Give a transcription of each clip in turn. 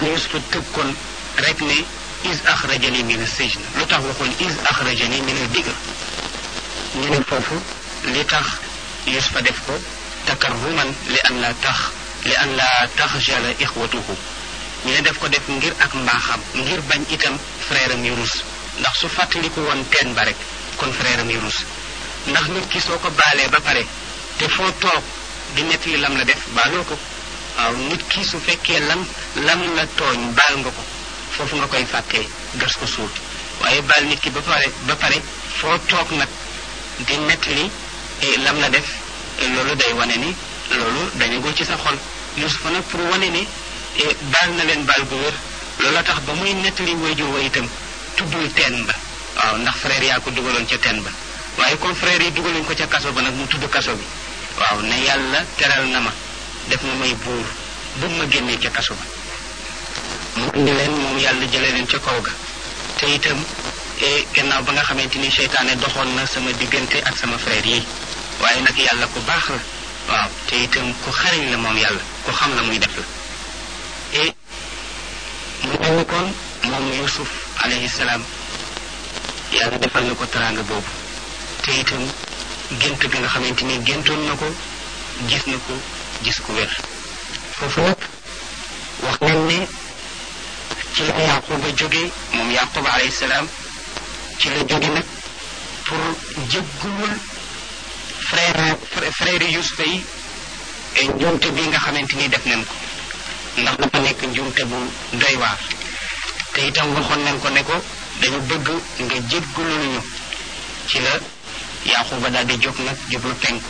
Yuusufa tëb kon rek ne is axrajani min as-sijn lu tax waxoon is axrajani min ad-digr ñu ne foofu li tax Yuusufa def ko takarruman li an la tax li an la taxjala ixwatuhu ñu ne def ko def ngir ak mbaaxam ngir bañ itam frère am yu rus ndax su fàttaliku woon teen ba rek kon frère am yu rus ndax nit ki soo ko baalee ba pare te foo toog di nettali lam la def baaloo ko waaw nit ki su fekkee lam lam la tooñ baal nga ko foofu nga koy fàttee gas ko suul waaye baal nit ki ba pare ba pare foo toog nag di nettali lam la def loolu day wane ni loolu dañagul ci sa xol Yusufa nag pour wane ni baal na leen baal gu wér loola tax ba muy nettali wayjur wa itam tuddul teen ba waaw ndax frère yaa ko dugaloon ca teen ba waaye comme frère yi dugaluñ ko ca kaso ba nag mu tudd kaso bi waaw ne yàlla teral na ma def na may buur bu ma génnee ca kaso ba mu indi leen moom yàlla jële leen ca kaw ga te itam gannaaw ba nga xamante ni seytaane doxoon na sama diggante ak sama frère yi waaye nag yàlla ku baax la waaw te itam ku xariñ la moom yàlla ku xam la muy def la et mu mel ni kon moom Yusuf alayhi salaam yàlla defal na ko teraanga boobu te itam gént ga nga xamante ni géntoon na ko gis na ko gis ku wér foofu nag wax nañ ne ci la yaquba jóge moom yaquba alayhi salaam ci la jóge nag pour jéggulul frère frère yusufa yi njuumte bi nga xamante ni def nañ ko ndax dafa nekk njuumte bu doy waar te itam waxoon nañ ko ne ko dañu bëgg nga jéggulul ñu ci la yaquba daal di jóg nag jublu penku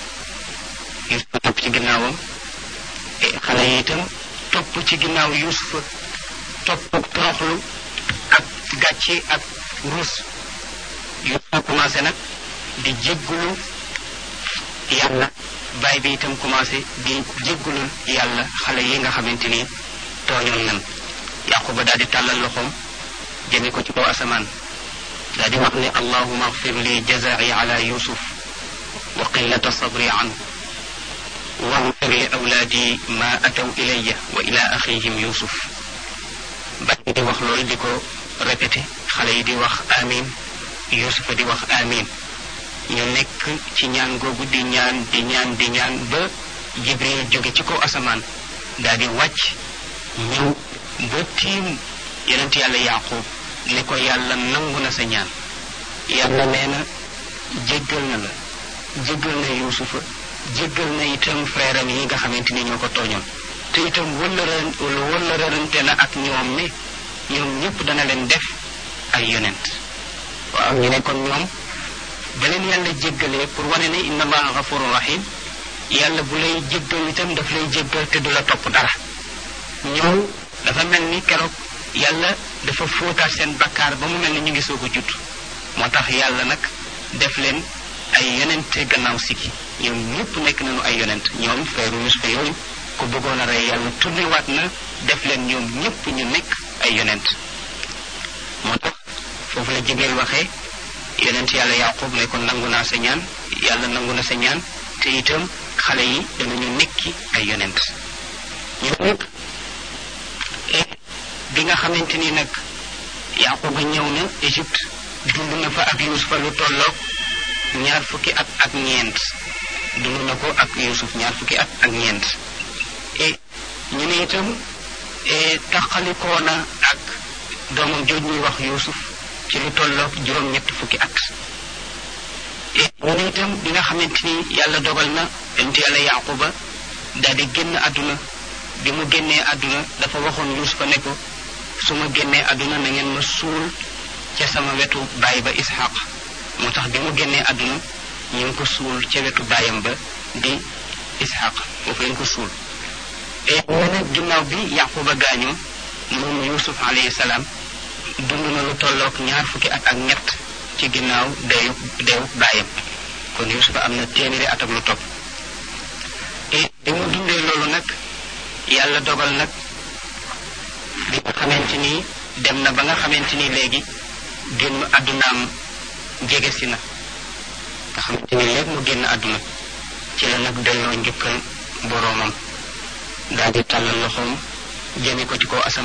yusufa topp ci ginnaawam xale yi itam topp ci ginnaaw yusufa topp toroxlu ak gàcce ak ruus yusufa commencé nag di jéggulu yàlla baay bi itam commencé di jéggulul yàlla xale yi nga xamante ni tooñoon nan yaquba daal di tàllal loxoom jëme ko ci kaw asamaan daal di wax ne allahuma agfir li jazai ala yusuf wa qillata sabri anhu واغفر لأولادي ما أتوا إلي وإلى أخيهم يوسف بعد دي wax loolu di ko répété xale yi di wax amin Yusufa di wax amin ñu nekk ci ñaan googu di ñaan di ñaan di ñaan ba Jibril jóge ci kaw asamaan daal di wàcc ñëw ba tiim yonent yàlla Yaqub ne ko yàlla nangu na sa ñaan yàlla nee na jéggal na la jéggal na Yusufa jéggal na itam frère am yi nga xamante ni ñoo ko tooñoon te itam wëllëran wëllërante na ak ñoom ne ñoom ñëpp dana leen def ay yonent waaw ñu ne kon ñoom ba leen yàlla jéggalee pour wane ne inna allaha gafurun rahim yàlla bu lay jéggal itam daf lay jéggal te du la topp dara ñoom dafa mel ni keroog yàlla dafa fóotaat seen bakkaar ba mu mel ni ñu ngi soog a judd moo tax yàlla nag def leen ay yonente gannaaw sikki ñoom ñëpp nekk nañu ay yonent ñoom frère Yusufa yooyu ku bëggoon a rey yàlla tourné waat na def leen ñoom ñëpp ñu nekk ay yonent moo tax foofu la Jibril waxee yonent yàlla Yaqub ne ko nangu naa sa ñaan yàlla nangu na sa ñaan te itam xale yi danañu nekki ay yonent ñoom nag bi nga xamante ni nag Yaquba ñëw na Égypte dund na fa ak Yusufa lu tolloog ñaar fukki at ak ñeent dund na ko ak Yusuf ñaar fukki at ak ñeent et ñu ne itam taxalikoo na ak doomam jooj ñuy wax Yusuf ci lu tolloog juróom-ñett fukki at et ñu ne itam bi nga xamante ni yàlla dogal na yonent yàlla Yaquba daal di génn àdduna bi mu génnee àdduna dafa waxoon Yusufa ne ko su ma génnee àdduna na ngeen ma suul ca sama wetu baay ba Ishaq moo tax bi mu génnee àdduna ñu ngi ko suul ca wetu baayam ba di Ishaq foofu lañ ko suul et mu ne ginnaaw bi Yaquba gaañoo moom Yusuf alayhi salaam dund na lu tolloog ñaar fukki at ak ñett ci ginnaaw deeyu deewu baayam kon Yusuf am na téeméeri at ak lu topp et bi mu dundee loolu nag yàlla dogal nag bi nga xamante ni dem na ba nga xamante ni léegi génn àddunaam jege si na nga xamante ni léegi mu génn àdduna ci la nag delloo njukkal boroomam daal di tàllal loxoom jëme ko ci kaw asamaan